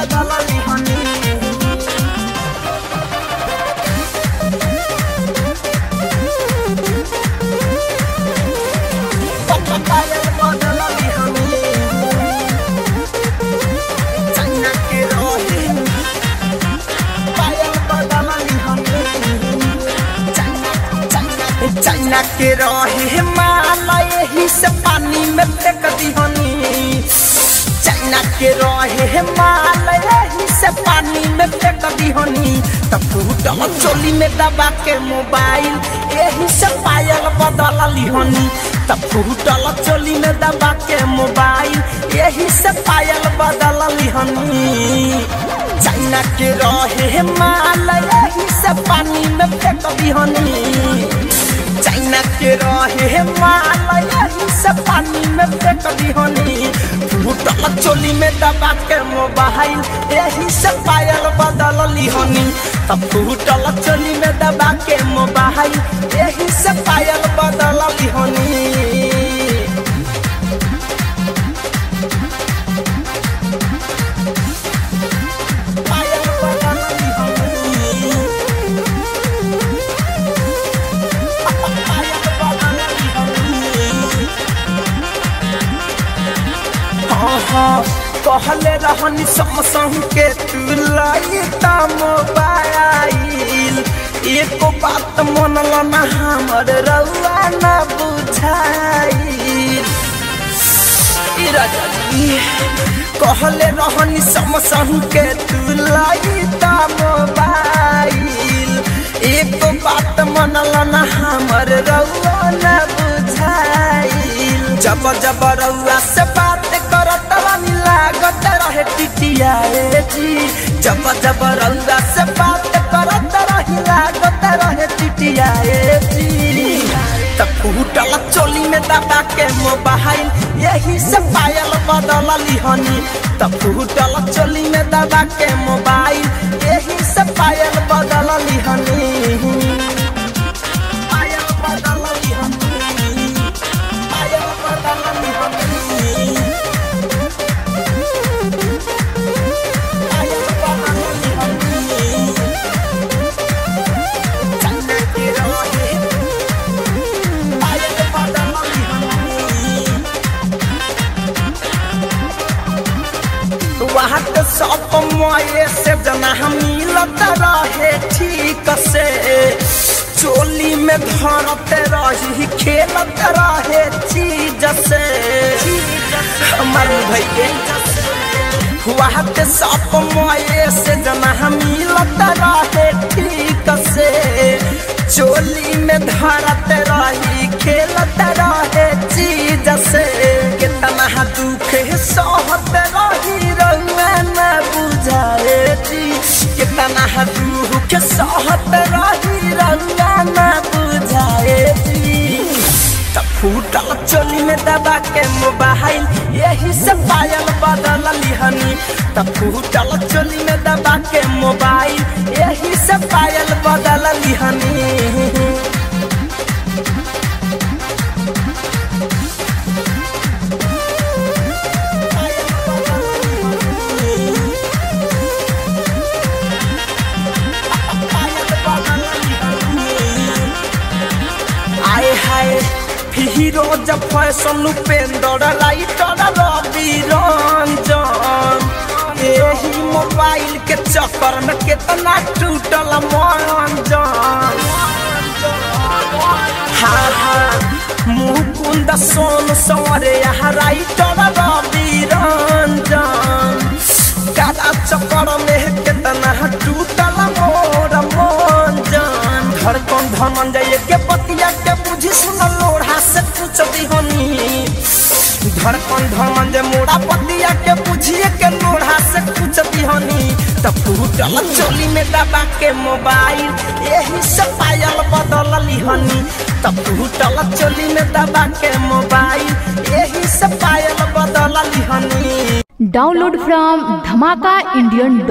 बदल लिहनी पायल बदल लिहनी चाइना के रहे पायल बदल लिहनी चाइना चाइना चाइना के रहे माला यही से पानी में फेंक दिहनी चाइना के रहे माला यही से पानी में फेंक दिहनी तब फूटल चोली में दबा के मोबाइल यही से पायल बदल लिहनी तब फूटल चोली में दबा के मोबाइल यही से पायल बदल लिहनी चाइना के रहे माला यही से पानी में फेंक दिहनी चाइना के रहे माला यही से पानी में फेंक दिहनी फूटल चोली में दबा के मोबाइल यही से पायल बदल लिहनी तब फूटल चोली में दबा के मोबाइल यही से पायल बदल लिहनी पायल बदल लिहनी पायल बदल लिहनी कहले रहनी समसंग के तू लाई ता मोबाइल एको बात मनल ना हमर रउआ ना बुझाई ई राजा जी कहले रहनी समसंग के तू लाई ता मोबाइल एको बात मनल ना हमर रउआ ना बुझाइल जब जब रउआ से बात करत रानी लागत रहे टिटिया रे जी जब जब रउआ से बात करत रही लागत रहे टिटिया रे जी तब फूटल चोली में दबा के मोबाइल यही से पायल बदल लिहनी तब फूटल चोली में दबा के मोबाइल यही से पायल बदल लिहनी पायल बदल लिहनी पायल बदल लिहनी पायल बदल लिहनी चंदा के रहे पायल बदल लिहनी वहाँ के सब मोये से जना हम मिलत रहे ठीक से चोली में धरते रही खेलत रहे चीज से हमार भैया वहाँ के सब मोये से जना हम मिलत रहे ठीक से चोली में धरते रही खेलत रहे चीज से कितना दुख सहत रही रउआ न बुझाए जी कितना दुख सहत रही रउआ न बुझाए जी तब फूटल चोली में दबा के मोबाइल यही से पायल बदल लिहनी तब फूटल चोली में दबा के मोबाइल यही से पायल बदल लिहनी आए हाय फिरोज फैशन उपेंद्र राइटर रवि रंजन यही मोबाइल के चक्कर में कितना टूटल मंजन हाँ हाँ मुकुंद सोन सवरे यहाँ राइटर रवि रंजन काला चक्कर में कितना टूटल मोर मंजन धड़कन धनंजय के पतिया के बुझी सुन लोढ़ा से पूछ दिहनी धड़कन धनंजय मोड़ा पतिया के बुझिए के लोढ़ा से पूछ दिहनी तब फूटल चोली में दबा के मोबाइल यही से पायल बदल लिहनी तब फूटल चोली में दबा के मोबाइल यही से पायल बदल लिहनी Download from dhamakaindian.com.